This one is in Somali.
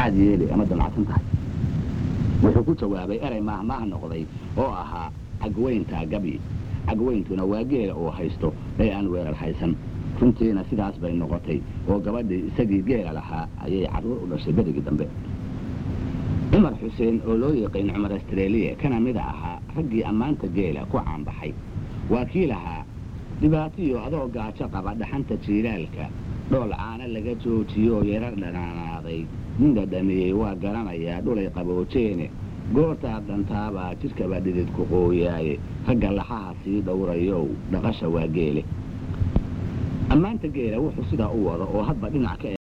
maxaad yeeli ama damacsan tahay wuxuu ku jawaabay erey maahmaah noqday oo ahaa cagweyntaa gabi cagweyntuna waa geela uu haysto ee aan weerar haysan runtiina sidaas bay noqotay oo gabadhii isagii geela lahaa ayay carruur u dhashay berigii dambe cumar xuseen oo loo yiqiin cumar astreeliya kana mida ahaa raggii ammaanta geela ku caanbaxay waa kii lahaa dhibaatiyo adoo gaajo qaba dhaxanta jiilaalka dhool caana laga joojiyoo yarar dhanaanaaday nin dhadhamiyey waa garanayaa dhulay qaboojeene goortaad dhantaabaa jidhkaba dhidid ku qooyaaye ragga laxaha sii dhowrayow dhaqasha waa geele ammaanta geela wuxuu sidaa u wado oo hadba dhinac ka